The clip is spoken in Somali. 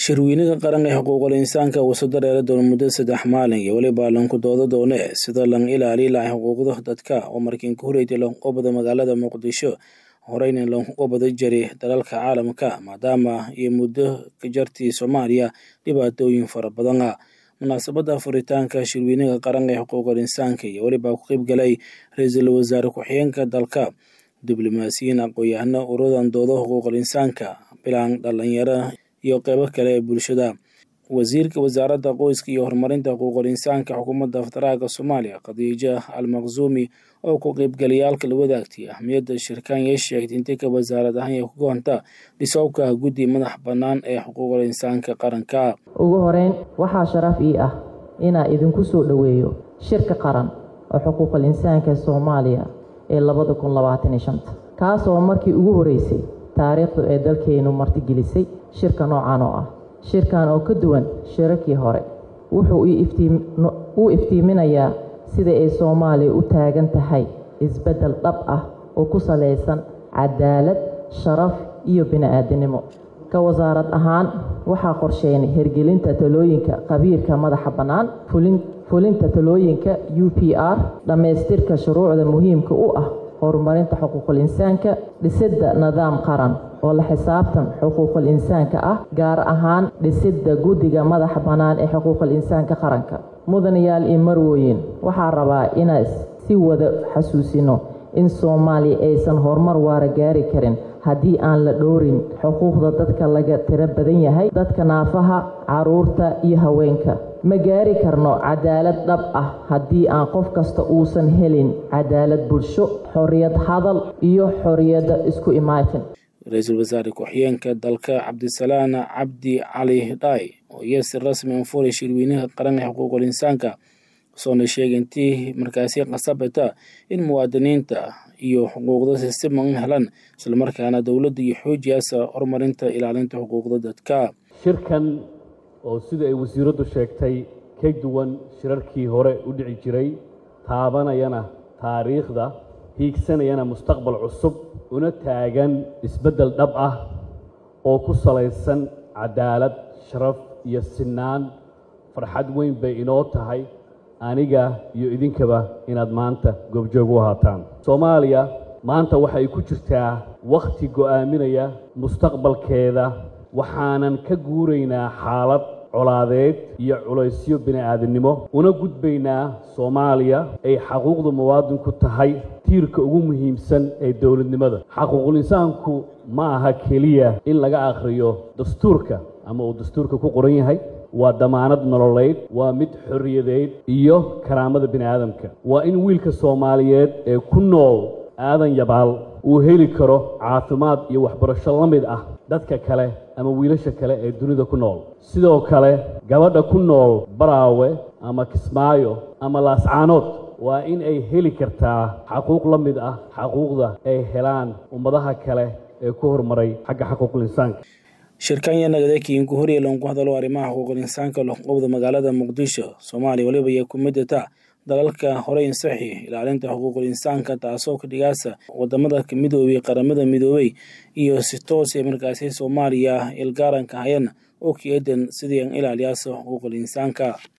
shirweynaha qaran ee xuquuqul insaanka uu soo dareera doono muddo saddex maalin iyo weliba lanku dooda doone sida lan ilaali lahay xuquuqda dadka oo markiin ka horreeytay lanqubada magaalada muqdisho horeyna lanqubada jari dalalka caalamka maadaama iyo muddo ka jartii soomaaliya dhibaatooyin fara badan ah munaasabadda furitaanka shirweynaha qaran ee xuquuqul insaanka iyo weliba ku qeybgalay ra-iisul wasaare ku-xigeenka dalka diblomaasiyiin aqoon-yahano uradan dooda xuquuqul insaanka bilaan dhalinyaro iyo qeybo kale ee bulshada wasiirka wasaaradda qoyska iyo horumarinta xuquuqul insaanka xukuumadda federaalka soomaaliya khadiija al maqsuumi oo ku qeybgalayaalka la wadaagtay ahmiyadda shirkaan yay sheegtay intii ka wasaarad ahaan ee ku goonta dhisowka guddi madax bannaan ee xuquuqul insaanka qaranka ugu horeyn waxaa sharaf ii ah inaa idinku soo dhoweeyo shirka qaran oo xuquuqul insaanka soomaaliya ee labada kun labaataniyo shanta kaasoo markii ugu horeysay taariikhdu ee dalkeennu martigelisay shirka noocan oo ah shirkan oo ka duwan shirarkii hore wuxuu u iftiiminayaa sida ay soomaaliya u taagan tahay isbeddel dhab ah oo ku salaysan cadaalad sharaf iyo bini-aadinimo ka wasaarad ahaan waxaa qorsheynay hirgelinta talooyinka khabiirka madaxa bannaan fulinta talooyinka u p r dhammaystirka shuruucda muhiimka u ah horumarinta xuquuqul insaanka dhisidda nidaam qaran oo la xisaabtan xuquuqul insaanka ah gaar ahaan dhisidda guddiga madaxa bannaan ee xuquuqul insaanka qaranka mudanayaal iyo marwooyin waxaa rabaa inaan si wada xasuusino in soomaaliya aysan horumar waara gaari karin haddii aan la dhowrin xuquuqda dadka laga tiro badan yahay dadka naafaha caruurta iyo haweenka ma gaari karno cadaalad dhab ah haddii aan qof kasta uusan helin cadaalad bulsho xorriyad hadal iyo xorriyadda isku imaatin ra-iisul wasaare ku-xigeenka dalka cabdisalaan cabdi cali dhaay oo iyo si rasmi anfuray shirweynaha qaran ee xuquuqul insaanka soona sheegay intii markaasi qasabata in muwaadiniinta iyo xuquuqda si siman u helaan islamarkaana dowladda iyo xoojiyaasa horumarinta ilaalinta xuquuqda dadka shirkan oo sida ay wasiiraddu sheegtay ka duwan shirarkii hore u dhici jiray taabanayana taariikhda hiigsanayana mustaqbal cusub una taagan isbeddel dhab ah oo ku salaysan cadaalad sharaf iyo sinaan farxad weyn bay inoo tahay aniga iyo idinkaba inaad maanta goobjoog u ahaataan soomaaliya maanta waxay ku jirtaa wakhti go'aaminaya mustaqbalkeeda waxaanan ka guuraynaa xaalad colaadeed iyo culaysyo bini'aadannimo una gudbaynaa soomaaliya ay xaquuqda muwaadinku tahay tiirka ugu muhiimsan ee dowladnimada xaquuqul insaanku ma aha keliya in laga akhriyo dastuurka ama uu dastuurka ku qoran yahay waa damaanad nololeyd waa mid xorriyadeed iyo karaamada bini'aadamka waa in wiilka soomaaliyeed ee ku nool aadan yabaal uu heli karo caafimaad iyo waxbarasho la mid ah dadka kale ama wiilasha kale ee dunida ku nool sidoo kale gabadha ku nool baraawe ama kismaayo ama laascaanood waa in ay heli kartaa xaquuq la mid ah xaquuqda ay helaan ummadaha kale ee ku horumaray xagga xaquuqul insaanka shirkanya nagadekiin ku horya loonku hadalo arrimaha xuquuqul insaanka loqobda magaalada muqdisho soomaaliya weliba iyo ku midata dalalka horey insaxi ilaalinta xuquuqul insaanka taasoo ka dhigaasa wadamada midoobay qaramada midoobey iyo si toos ee markaasi soomaaliya ilgaaranka hayana oo ka eedan sidii an ilaaliyaasa xuquuqul insaanka